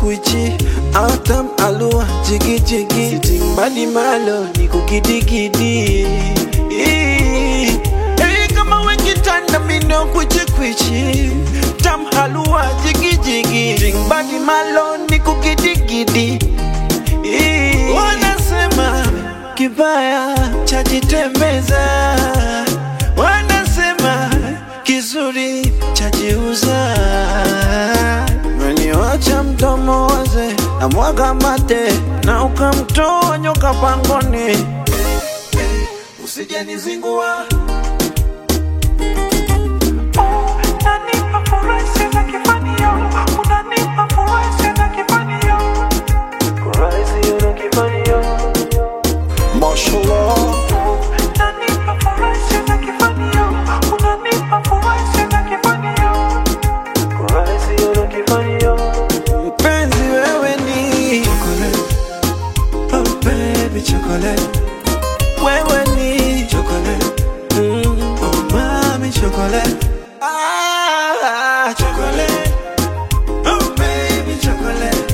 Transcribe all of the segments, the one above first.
kwichi atam alua jigi jigi sitting badi malo ni kukidigidi Ii. Hey, kama wekitanda mindo kwichi kwichi tam halua jigi jigi sitting badi malo ni kukidigidi Ii. wanasema kibaya chajitembeza wanasema kizuri chajiuza meniwacha mdomo waze na mwaga mate na ukamtoa nyoka pangoni usijenizingua Unanipa furaha sina kifanio, unanipa furaha sina kifanio. Mashallah Unanipa furaha sina kifanio, unanipa furaha sina kifanio. mpenzi wewe ni chocolate oh baby chocolate wewe ni chocolate mm, oh mami chocolate ah chocolate oh baby chocolate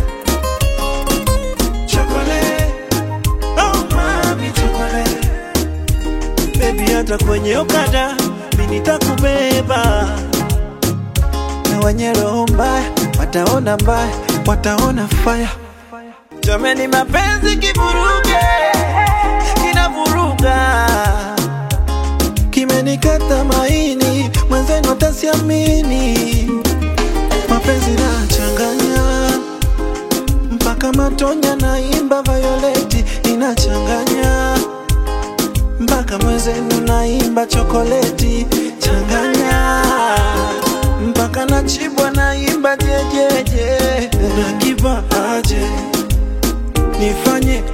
chocolate oh mami chocolate baby hata kwenye okada mimi nitakubeba na wenye roho mbaya wataona mbaya, wataona faya. Jameni, mapenzi kivuruge, kinavuruga, kimenikata maini, mwenzenu atasiamini. Mapenzi nachanganya mpaka matonya, naimba Violeti inachanganya mpaka mwenzenu naimba chokoleti changanya mpaka nachibwa naimba jejeje unakipa aje nifanye